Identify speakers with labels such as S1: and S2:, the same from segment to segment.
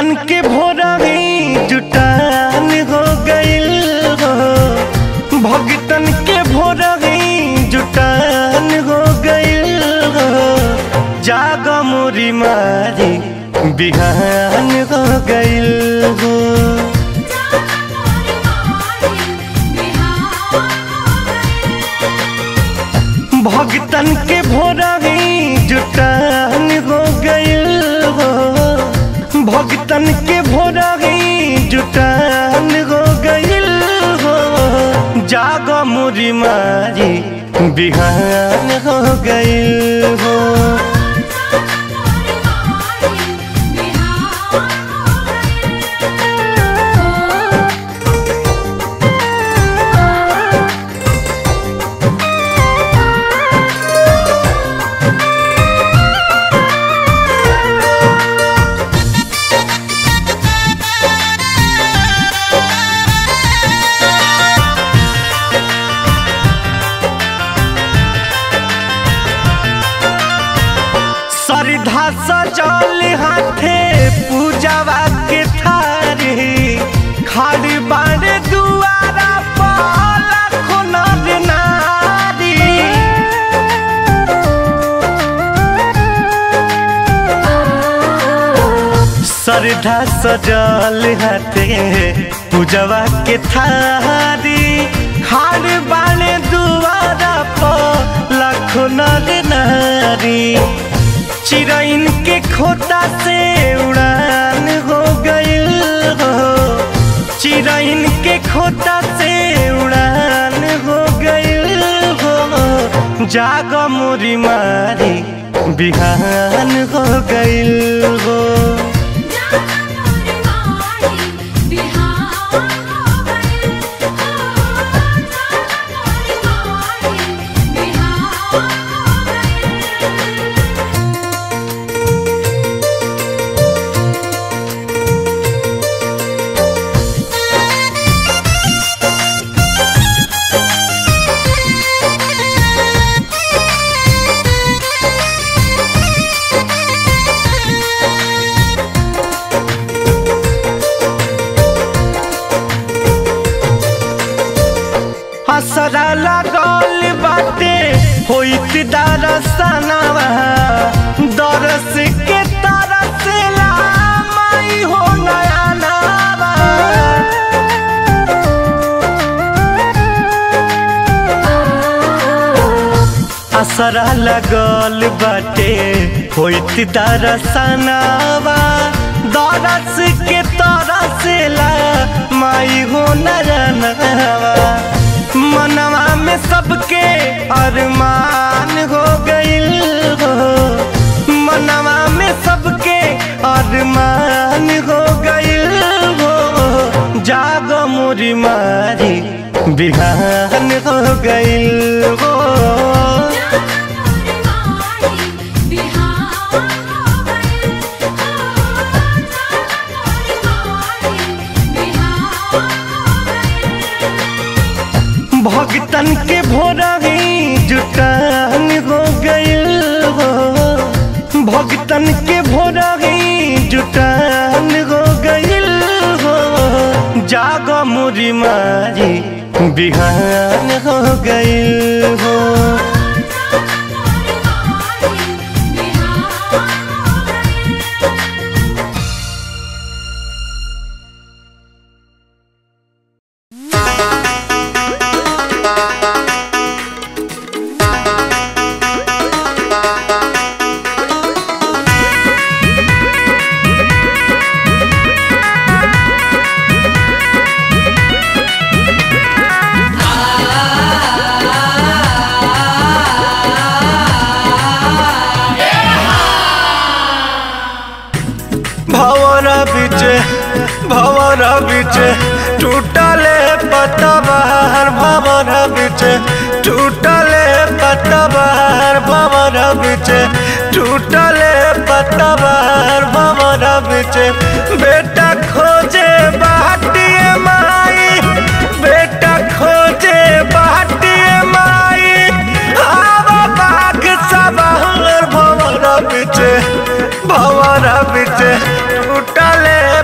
S1: भगतन के भोरही जुटान हो गइल हो भगतन के भोरही जुटान हो गइल हो जाग मोरी मारी बिहान हो गइल हो भगतन के भोरही जुटान हो गइल हो भगतन के भोरही जुटान हो गइल हो जाग मुरी मारी बिहान हो गइल हो सरधा सजल हाथे पूजावा के थारी खाली बाड़े दुआरा पर लाखों नर नारी सरधा सजल हाथे पूजावा के थारी खाली बाड़े दुआरा पर लाखों नर नारी चिरैन के खोता से उड़ान हो गइल हो चिरैन के खोता से उड़ान हो गइल हो जाग मोरी मारी बिहान हो गइल हो हसरा लागल बाटे होइत दरसनवा दरस के तरसला माई हो नया नवा असरा लगल बाटे होइत दरसनवा दरस के तरसला माई हो नया नवा मनवा में सबके अरमान हो गइल हो मनवा में सबके अरमान हो गइल हो जाग मोरी मारी बिहान हो गइल हो भगतन के भोरही जुटान हो गइल हो भगतन के भोरही जुटान हो गइल हो जाग मुरी मारी बिहान हो गइल हो भवर बिचे भवर बिचे टूटले पतवार भवर बिचे टूटले पतवार भवर बिचे टूटले पतवार भवर बिचे बेटा खोजे बाटिए माई बेटा खोजे बाटिए माई आवा बाग सवार भवर बिचे भवर बिचे टूटले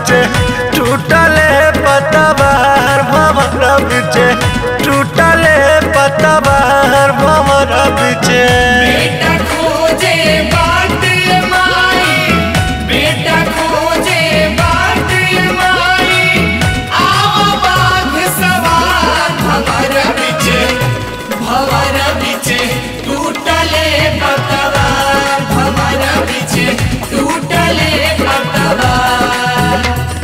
S1: बिचे टूटले पतवार भमरा बिचे टूटले पतवार भमरा बिचे
S2: बेटा खोजे बाट माई बेटा खोजे बाट माई आओ बाघ सवार भवर बिचे भवर बिचे टूटले पतवार भवर बिचे टूटले पतवार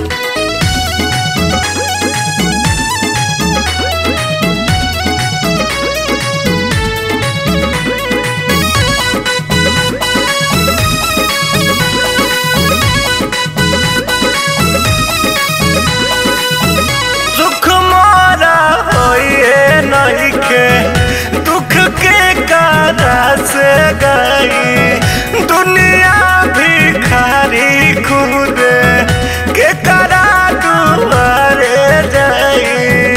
S1: सुख मोरा होइए नइखे दुख के कारा से गई दुनिया भिखारी खुद के करा दुआरे जाई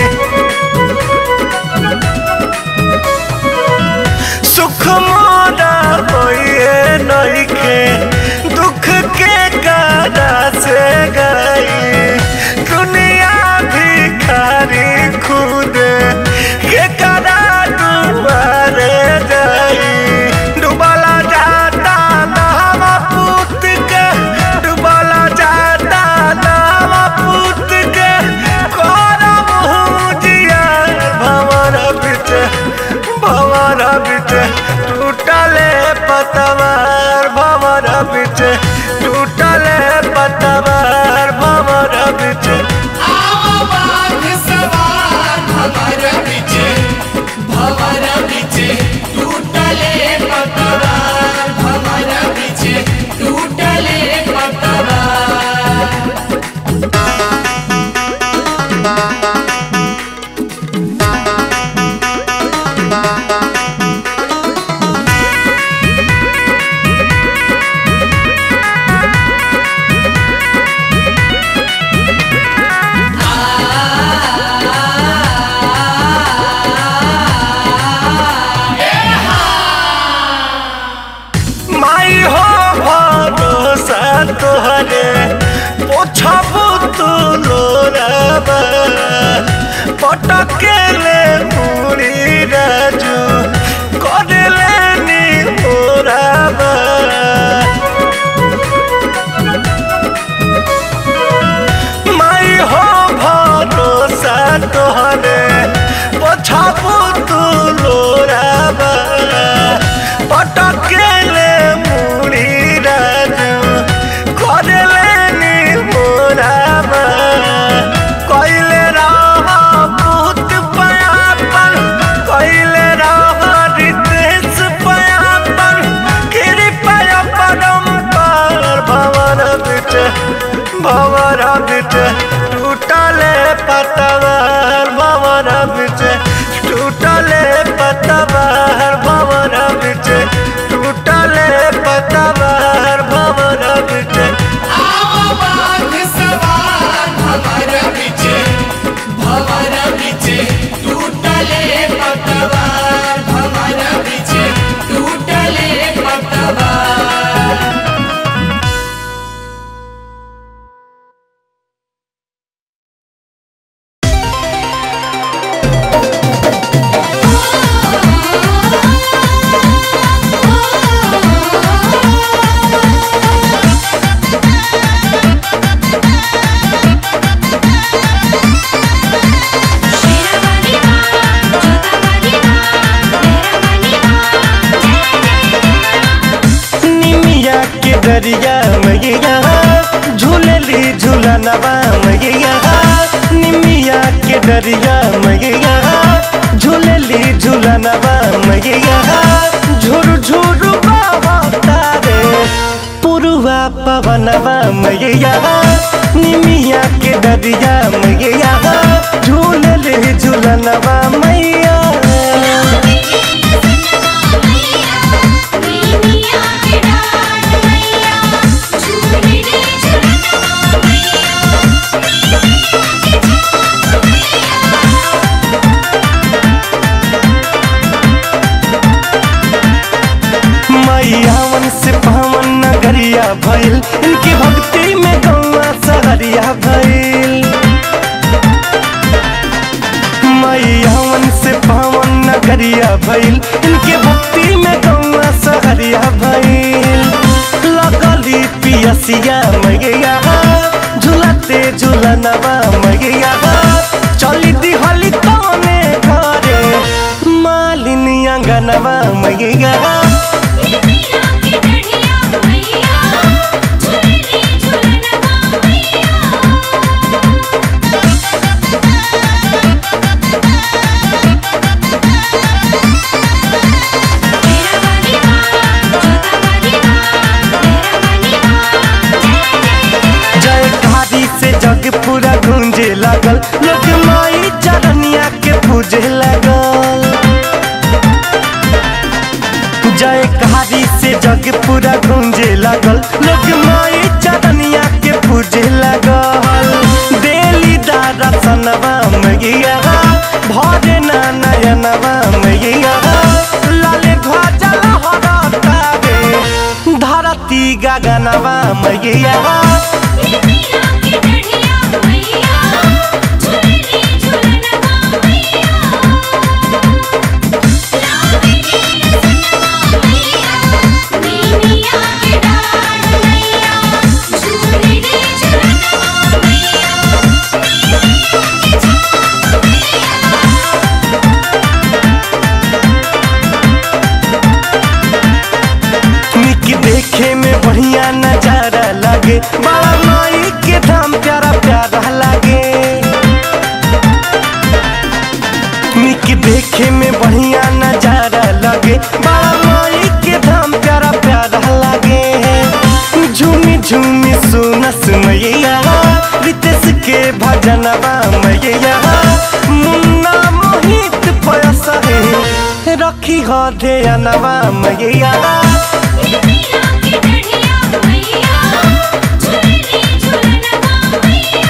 S1: सुख मोरा होइए नइखे दुख के कारा से गई दुनिया भिखारी खुद के करा दुआरे जाई डुबला जाता नावा पूत के डुबला जाता नावा पूत के करम हुजिया भवर बिचे भवर बिचे टूटले पतवार भवर बिचे टूटले पतवार भवर बिचे
S2: आओ बाघ सवार भवर बिचे भवर बिचे टूटले पतवार भवर बिचे टूटले पतवार
S1: माई हो भरोसा तोहरे पोछबू तू लोराबा पटकेले मुड़ी राजू करेले नी मोराबा माई हो भरोसा तोहरे पोछबू तू लोराबा पटकेले मुड़ी राजू करेले नी मोराबा कइले रह भूत पयापन कइले रह रितेश पयापन कृपया परम्पर भवर बिचे भवर बिचे टूटले पतवार भवर बिचे टूटले पतवार भवर बिचे टूटले पतवार भवर बिचे
S2: आओ बाघ सवार भवर बिचे भवर बिचे टूटले पतवार भवर बिचे टूटले पतवार
S1: निमिया के दरिया मैया झूलली झूलनवा मैया निमिया के दरिया मैया झूलली झूलनवा मैया झुर झुर बाबा तारे पुरुआ पवनवा मैया निमिया के दरिया मैया झूलली झूलनवा मैया मैयावन से पावन नगरिया भइल इनकी भक्ति में गौवा सहरिया खिसिया मैया झुलाते झुलनवा मैया चली दिहली तने घरे मालिनी अंगनवा मैया
S3: निमिया के डढ़िया मैया झूले झूलनवा मैया तेरा वाली माँ जोता वाली माँ तेरा वाली माँ जय जय
S1: जय कारी से जग पूरा गूंजे लागल लोग माई चरनिया के पूजे लागल जय कारी से जग पूरा गूंजे लागल लोग माई चरनिया के पूजे लागल देली दादा सनवा मैया भरे ना नयनवा मैया लाले ध्वजा लहरतावे धरती गगनवा मैया
S3: निमिया के डढ़िया मैया झूले झूलनवा मैया लावणी लसनवा मैया निमिया के डाढ़ मैया झूले झूलनवा मैया निमिया के छाप मैया
S1: निक देखे में बढ़िया नजारा लागे बड़ा माई के धाम प्यारा प्यारा लागे निक देखे में बढ़िया नजारा लागे बड़ा माई के धाम प्यारा प्यारा लागे झूमी झूमी सुनस मैया रितेश के भजनवा मैया मुन्ना मोहित पयस रखी हो ध्यानवा मैया
S3: निमिया के डढ़िया मैया झूले झूलनवा मैया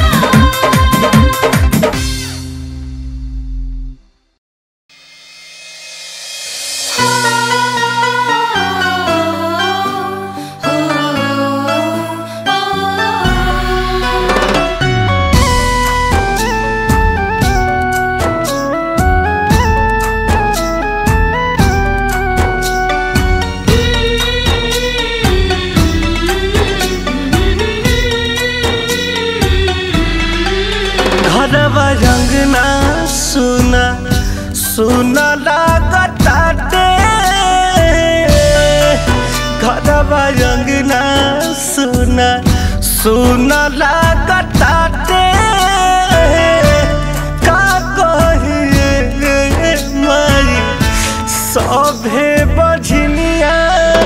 S1: घरवा रंगना सुना सुना लागताटे घरवा रंगना सुना सुना लागताटे का कहिए माई सभे बझनिया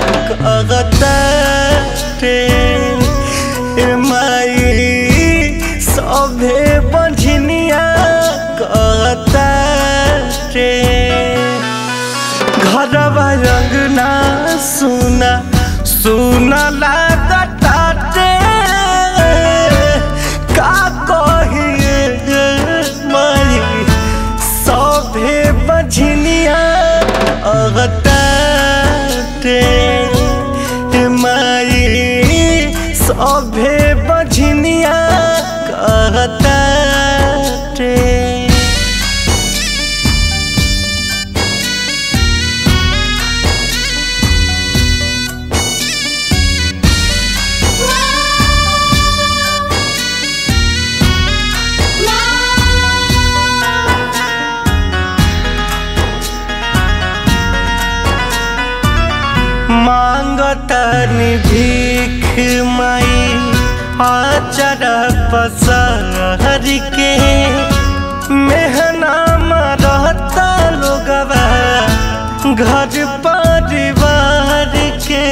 S1: कहताटे ए माई सभे बझनिया कहताटे घरवा रंगना सुना सुना लागताटे का कहिए माई सभे बझनिया अगताटे माई सभे बझनिया कहताटे मांगतनी भीख माई आचर पसहर के मेहना रहता लोगवा घर परिवार के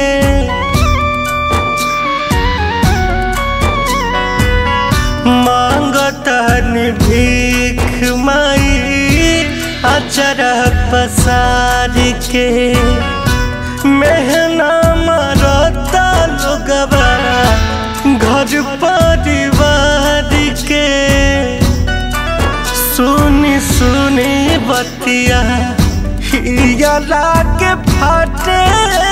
S1: मांगतनी भीख माई अचर पसार के मेहना मरता लोगवा घर परिवार के सुनी सुनी बतिया हिया लागे फाटे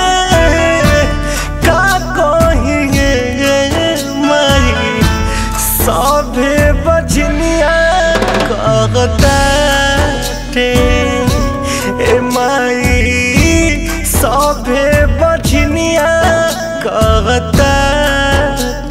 S1: का कहिए माई सभे बजनिया कहताटे ए माई सभे बजनिया कहताटे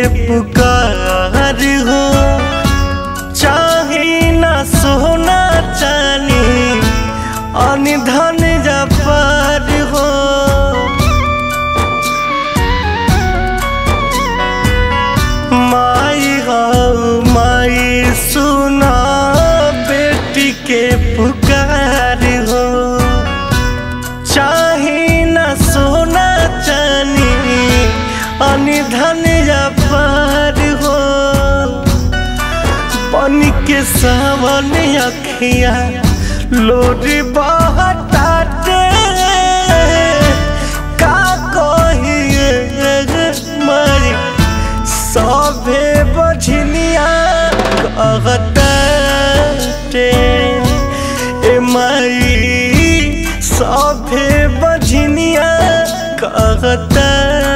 S1: पुकार हो चाहे ना सोना चानी अनिधन जपार हो माई हो माई सुना बेटी के पुकार हो चाहे न सोना चानी अनिधन पार हो बन के सावन अखिया लोरी बहताते का कहिए मारी सभे बझनिया कहते ए माई सभे बझनिया कहते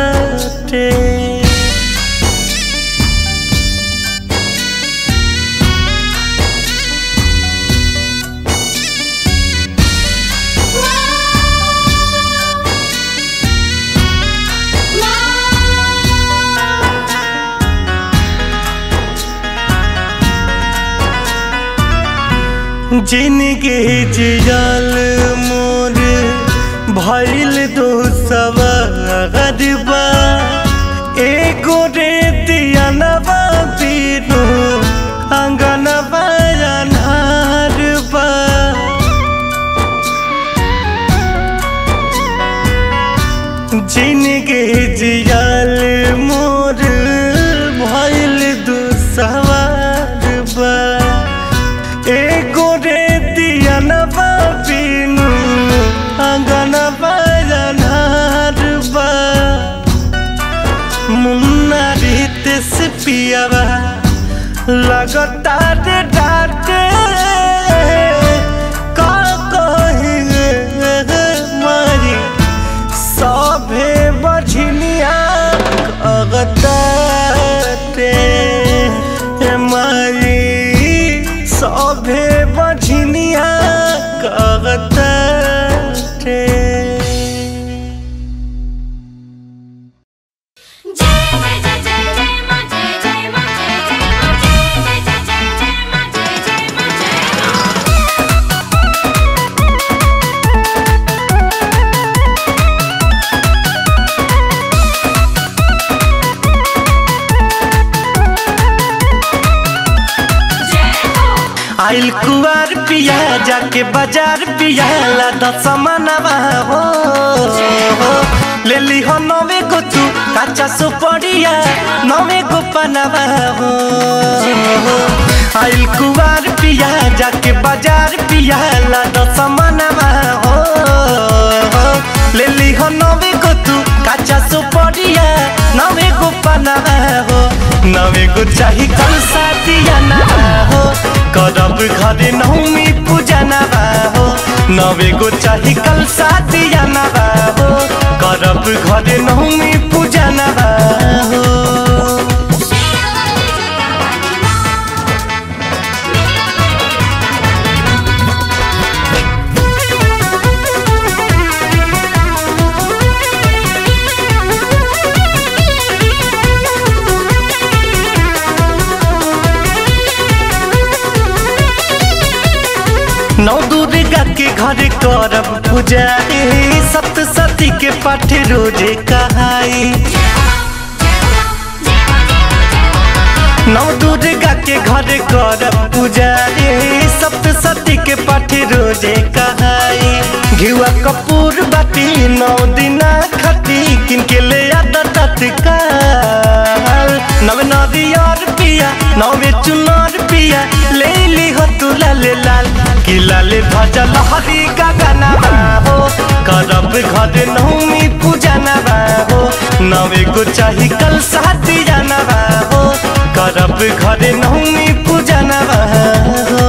S1: जिनके जियल मोर भइल दो सवारबा एगो रे दियनबा बिनु अंगनबा अनहारबा जिनके जियल मोर भइल दो सवारबा एगो रे दियनबा बिनु अंगनबा अनहारबा मुन्ना रीत से पियावा लगता रे डाटे का कहिए मारी सभे बझनिया कहते मारी सभे बझनिया कहते
S3: जय जय जय जय जय मां जय जय मां जय जय मां जय जय जय जय जय मां जय जय मां जय मां
S1: आइल कुआर पिया जाके बाजार पिया लादा समानवा हो ले ली हो नवे को तू काचा सुपड़िया नवे को पनवा हो आइल कुआर पिया जाके बाजार पिया लादा समानवा हो ले ली हो नवे को तू काचा सुपड़िया नवे को पनवा हो नवे को चाही कल साथिया ना हो करब घरे नौमी पूजा ना हो नवे गो चाही कल साथिया ना हो करब घरे नौमी पूजा ना हो नौ दुर्गा के घर करब पूजा ए सप्तशती के पाठ रोजे कहाई नौ दुर्गा के घर करब पूजा रे सप्तशती के पाठ रोजे कहाई घिवा कपूर बाटी नौ दिना खती किनके ले आदा तत्काल नव नदियार पिया नवे चुनार पिया ले ली हो तू लाले लाल कि लाले ध्वजा लहरी गगना हो करब घर नौमी पूजा नबा हो नवे को चाही कल साथी जाना हो करब घर नौमी पूजा नबा हो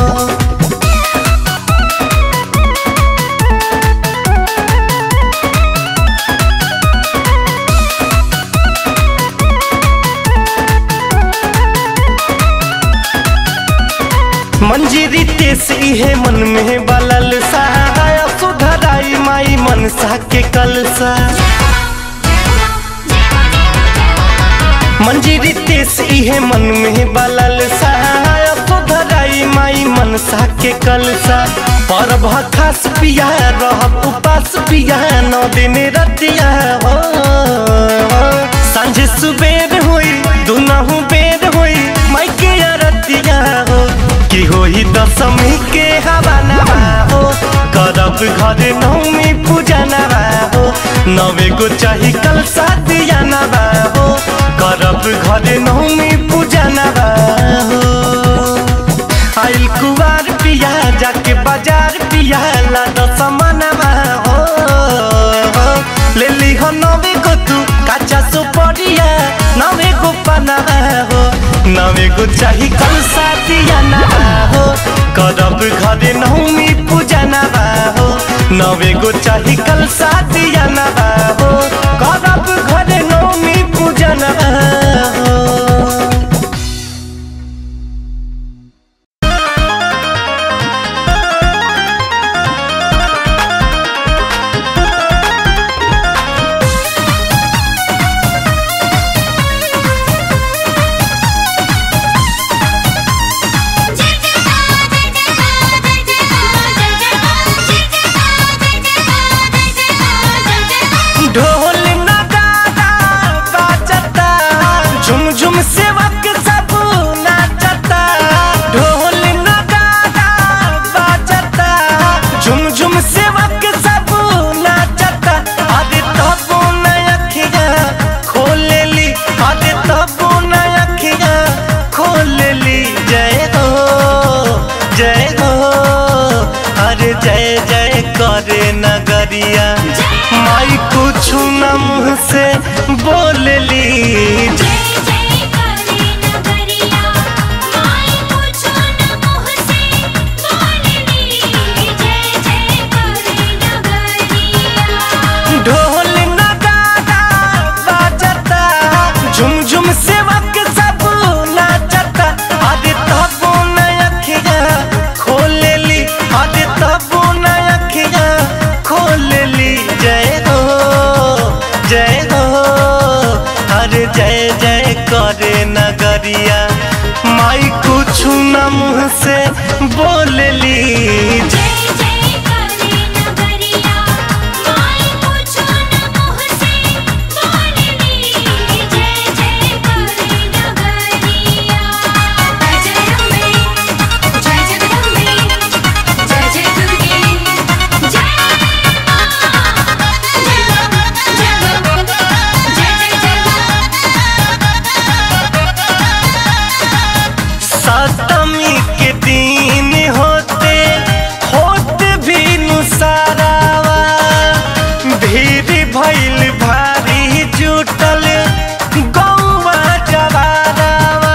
S1: मंजीरी तेस इहे मन में बलल सहाय सुधराई माई मनसा के कलसा मंजी रितेश इहे मन में बलल सा सुधराई माई मनसा के कलसा परभ खास पिया रहब उपास पिया नौ दिन रतिया हो सांझ सुबेर होई दुनहु बेर होई माई के रतिया हो कि होई दशमी के हवा नवा हो करब घर नौमी पूजा नवा हो नवे गो चाही कल सादिया नवा हो करब घर नौमी पूजा नवा हो आइल कुवार पिया जाके बाजार पिया लादा समानवा हो ले ली हो नवे गो तू काचा सुपरिया नवे गो पनावा हो नवे गो चाही कल सादिया नवा हो करब घरे नौमी पूजा नवा हो नवे गो चाही कल सादिया नवा हो करब घरे नौमी पूजा नवा हो ढोल नगाड़ा बाजता झुम झुम सेवक सब नाचता ढोल नगाड़ा बाजता झुम झुम सेवक सब नाचता अरे तबो न अखिया खोल ली अरे तबो न अखिया खोल ली जय हो जय हो अरे जय जय करे नगरिया माई कुछ न मुँह से बोल ली ढोल नगाड़ा बाजता झुम झुम सेवक सब नाचता अरे तबो न अखिया खोल ली अरे तबो न अखिया खोल ली जय हो जय हो अरे जय जय करे नगरिया माई कुछ न मुँह से बोल ली सप्तमी के दिन होते होते भी नुसारावा भीड़ भइल भारी जुटल गौवा जवारावा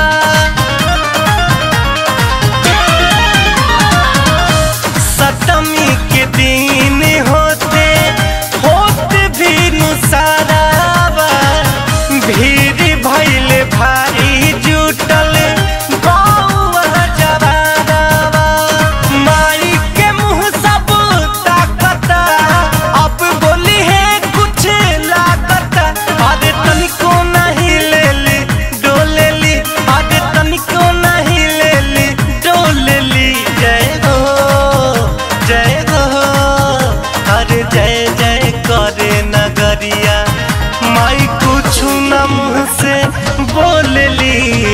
S1: सप्तमी के दिन होते होते भी नुसारावा भीड़ भइल भारी जुटल गौवा जवारावा माई के मुँह सब ताकता अब बोली है कुछ लागता अरे तनिको नहीं ले ली डोले ली अरे तनिको नहीं ले ली डोले ली जय हो जय हो अरे जय जय करे नगरिया माई कुछ न मुँह से बोल ली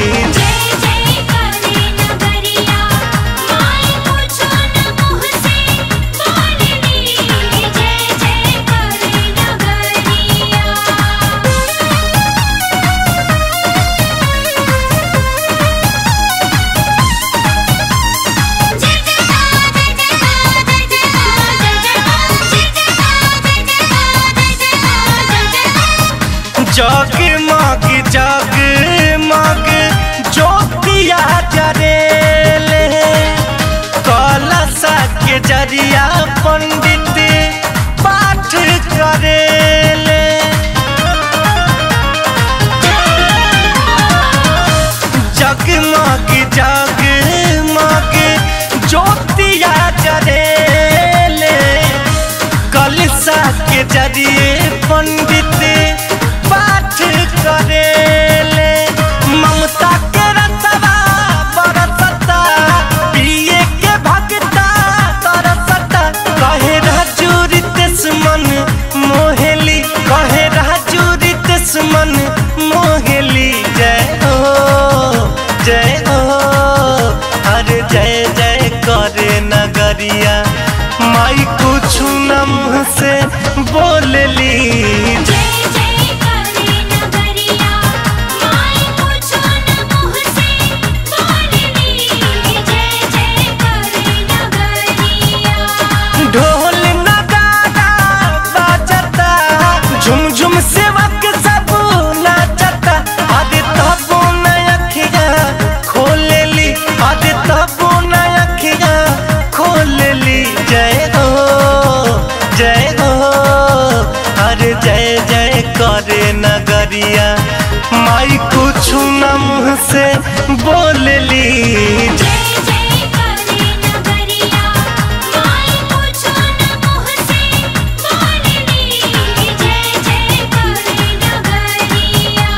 S1: जगमग जगमग ज्योतिया जरेले कलशा के जरिया पंडित पाठ करेले जगमग जगमग ज्योतिया जरेले कलशा के जरिए पंडित पाठ करेले बोलली
S3: जय जय करे नगरिया माई पूछो न मुँह से बोलनी जय जय करे नगरिया
S1: ढोल नगाड़ा बाजता झुम झुम सेवक सब नाचता अरे तबो न अखिया खोलेली अरे तबो न अखिया खोलेली जय हो जय हो अरे जय जय करे नगरिया माई कुछ न मुँह से बोलली
S3: जय जय करे नगरिया माई पूछो न मुँह से बोलनी जय जय करे नगरिया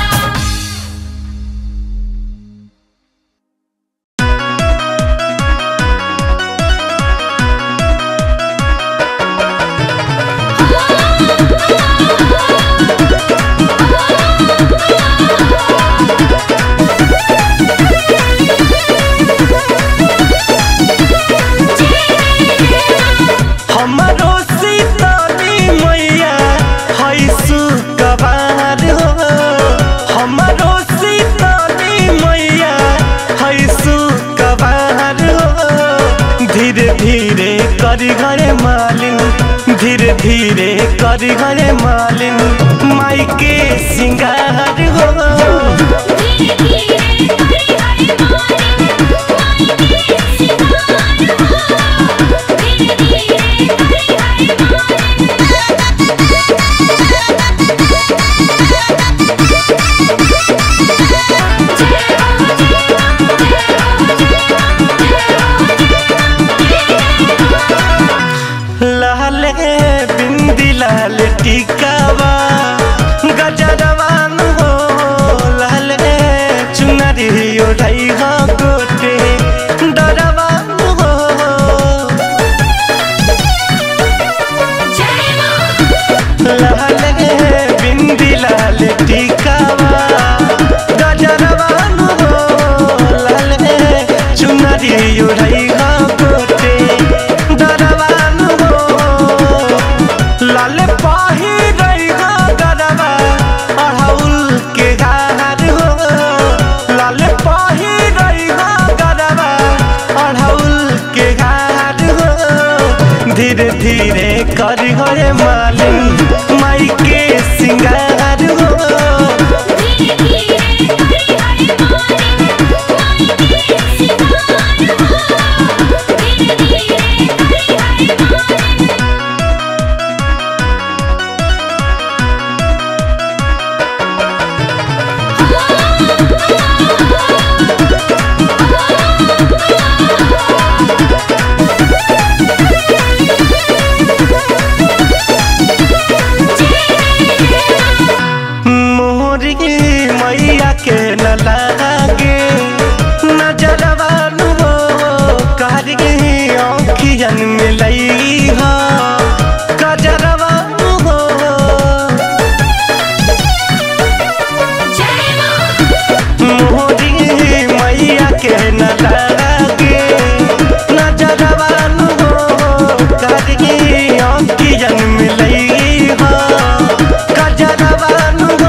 S1: हमरो सीताली मैया है सुकवार हो हमरो सीताली मैया है सुकवार हो धीरे धीरे करी घरे मालिन धीरे धीरे करी घरे मालिन माई के सिंगार हो
S3: धीरे धीरे करे हरे मालिक माई के सिंगार हो धीरे धीरे करे हरे
S1: लाल बिंदी लाल टिकावा गजरवान हो लाल चुनरी ओढ़ाई हो गोटे डरवान हो
S3: जय मां
S1: लाल बिंदी लाल टिकावा गजरवान हो लाल चुनरी ओढ़ाई हो गोटे डरवान हो लाल पाही रही हो गरबा अढ़ौल के गार हो लाल पाही रही हो गरबा अढ़ौल के गार हो धीरे धीरे करी हो रे मालिन माई के सिंगार हो
S3: धीरे धीरे करे हरे मालिक माई के सिंगार हो धीरे धीरे करे हरे मालिक
S1: मोरी मैया के न लागे नजरवान हो कारी औखियन मिलई हो गजरवान हो
S3: जय मां
S1: मोरी मैया के न लागे नजरवान हो कारी औखियन मिलई हो गजरवान हो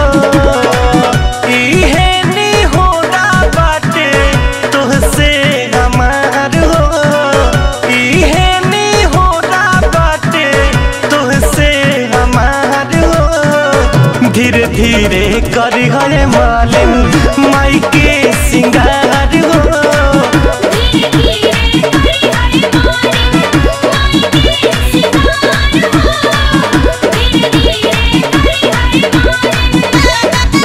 S1: इहे नी होना बाटे तुहसे हमार हो इहे नी होना बाटे तुहसे हमार हो धीरे धीरे करी हरे मालिन माई के सिंगार हो
S3: धीरे धीरे करे हरे मालिक माई के सिंगार हो धीरे धीरे करे हरे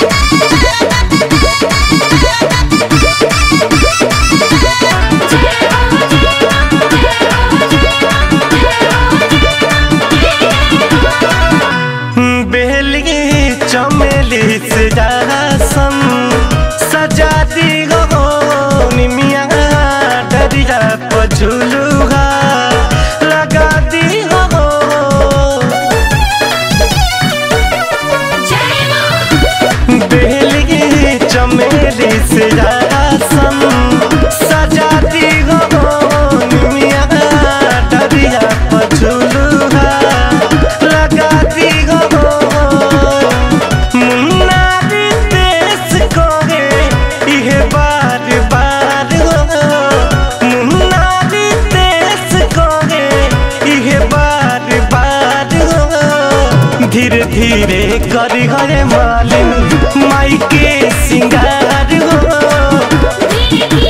S1: बेली चमेली से जासन सजा दी हो धीरे करी हरे मालिन माई के सिंगार हो
S3: धीरे